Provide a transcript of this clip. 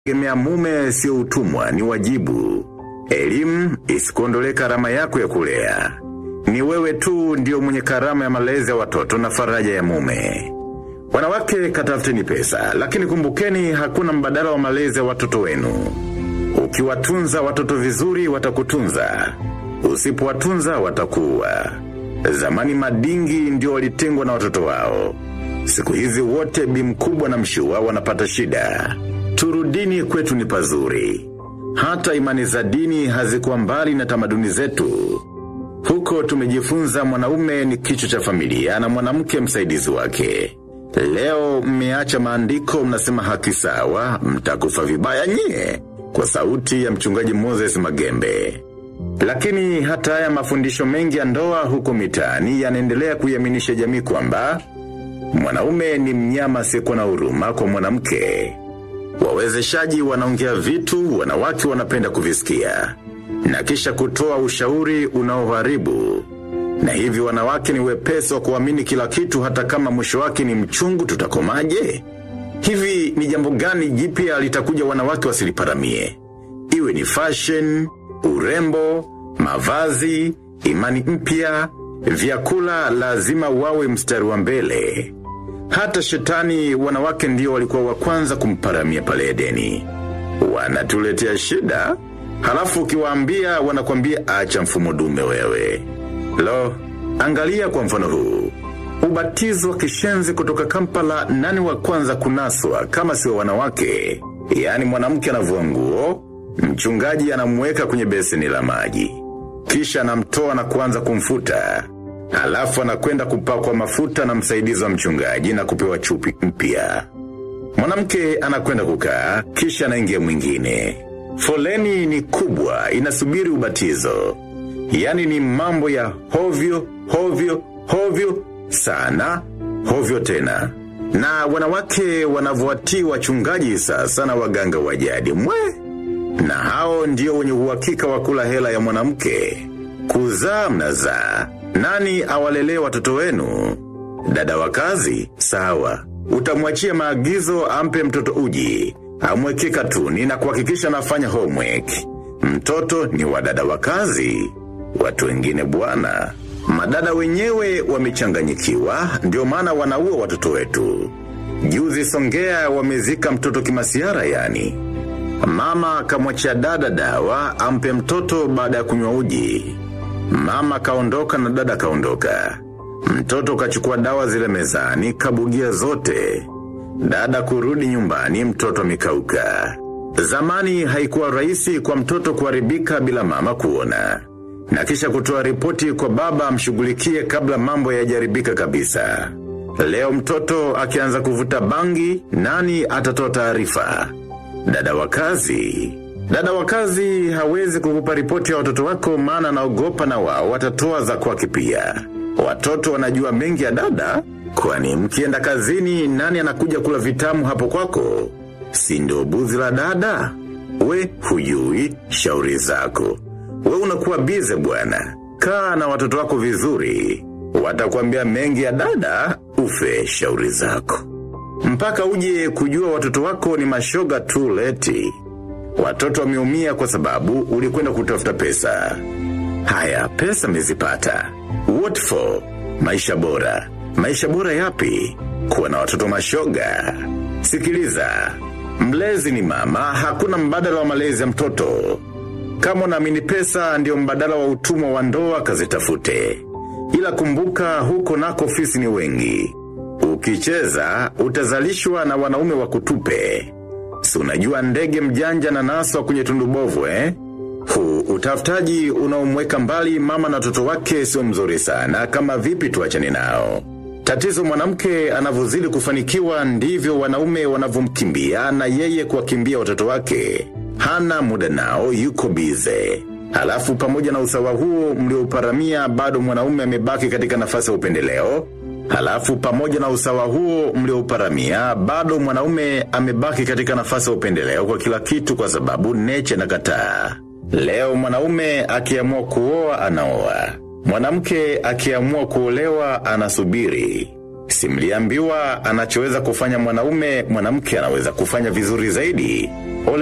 Gemea mume sio utumwa ni wajibu. Elimu isikuondole karama yako ya kulea. Ni wewe tu ndio mwenye karama ya malezi ya watoto na faraja ya mume. Wanawake katafuteni pesa, lakini kumbukeni hakuna mbadala wa malezi ya watoto wenu. Ukiwatunza watoto vizuri watakutunza. Usipowatunza watakuwa. Zamani madingi ndio walitengwa na watoto wao. Siku hizi wote bi mkubwa na mshua wanapata shida. Turudini kwetu ni pazuri. Hata imani za dini hazikuwa mbali na tamaduni zetu. Huko tumejifunza mwanaume ni kichwa cha familia na mwanamke msaidizi wake. Leo mmeacha maandiko mnasema haki sawa, mtakufa vibaya nyie. Kwa sauti ya mchungaji Moses Magembe. Lakini hata haya mafundisho mengi ya ndoa huko mitaani yanaendelea kuiaminisha jamii kwamba mwanaume ni mnyama asiyekuwa na huruma kwa mwanamke. Wawezeshaji wanaongea vitu wanawake wanapenda kuvisikia na kisha kutoa ushauri unaoharibu. Na hivi wanawake ni wepesi wa kuamini kila kitu hata kama mwisho wake ni mchungu tutakomaje? Hivi ni jambo gani jipya litakuja wanawake wasiliparamie? Iwe ni fashion, urembo, mavazi, imani mpya, vyakula lazima wawe mstari wa mbele. Hata shetani wanawake ndio walikuwa wa kwanza kumparamia pale Edeni. Wanatuletea shida, halafu ukiwaambia wanakwambia acha mfumo dume wewe. Lo, angalia kwa mfano huu. Ubatizo wa kishenzi kutoka Kampala nani wa kwanza kunaswa kama sio wanawake? Yaani mwanamke anavua nguo, mchungaji anamweka kwenye beseni la maji. Kisha anamtoa na kuanza kumfuta. Halafu anakwenda kupakwa mafuta na msaidizi wa mchungaji na kupewa chupi mpya. Mwanamke anakwenda kukaa, kisha anaingia mwingine. Foleni ni kubwa, inasubiri ubatizo. Yaani ni mambo ya hovyo, hovyo, hovyo, sana, hovyo tena. Na wanawake wanavyowatii wachungaji sasa na waganga wa jadi mwe. Na hao ndio wenye uhakika wa kula hela ya mwanamke. Kuzaa mnazaa. Nani awalelee watoto wenu? Dada wa kazi, sawa. Utamwachia maagizo ampe mtoto uji. Amweke katuni na kuhakikisha anafanya homework. Mtoto ni wa dada wa kazi. Watu wengine bwana. Madada wenyewe wamechanganyikiwa, ndio maana wanaua watoto wetu. Juzi Songea wamezika mtoto kimasiara yani. Mama kamwachia dada dawa ampe mtoto baada ya kunywa uji. Mama kaondoka na dada kaondoka. Mtoto kachukua dawa zile mezani kabugia zote. Dada kurudi nyumbani mtoto mikauka. Zamani haikuwa rahisi kwa mtoto kuharibika bila mama kuona. Na kisha kutoa ripoti kwa baba amshughulikie kabla mambo yajaribika kabisa. Leo mtoto akianza kuvuta bangi, nani atatoa taarifa? Dada wa kazi. Dada wa kazi hawezi kukupa ripoti ya watoto wako maana anaogopa na wao watatoa za kwake pia. Watoto wanajua mengi ya dada, kwani mkienda kazini nani anakuja kula vitamu hapo kwako? Si ndio buzi la dada? We hujui shauri zako. We unakuwa bize bwana. Kaa na watoto wako vizuri. Watakwambia mengi ya dada, ufe shauri zako. Mpaka uje kujua watoto wako ni mashoga tu leti. Watoto wameumia kwa sababu ulikwenda kutafuta pesa. Haya, pesa mezipata. What for? Maisha bora. Maisha bora yapi? Kuwa na watoto mashoga. Sikiliza. Mlezi ni mama, hakuna mbadala wa malezi ya mtoto. Kama unaamini pesa ndio mbadala wa utumwa wa ndoa kazitafute. Ila kumbuka huko nako ofisi ni wengi. Ukicheza, utazalishwa na wanaume wa kutupe. Si unajua ndege mjanja na naswa kwenye tundubovu eh? Huu utafutaji unaomweka mbali mama na watoto wake sio mzuri sana kama vipi tuachane nao. Tatizo mwanamke anavyozidi kufanikiwa ndivyo wanaume wanavyomkimbia na yeye kuwakimbia watoto wake. Hana muda nao yuko bize. Halafu pamoja na usawa huo mlioparamia bado mwanaume amebaki katika nafasi ya upendeleo. Halafu pamoja na usawa huo mlioparamia bado mwanaume amebaki katika nafasi ya upendeleo kwa kila kitu kwa sababu neche na kataa. Leo mwanaume akiamua kuoa anaoa. Mwanamke akiamua kuolewa anasubiri. Simliambiwa anachoweza kufanya mwanaume, mwanamke anaweza kufanya vizuri zaidi.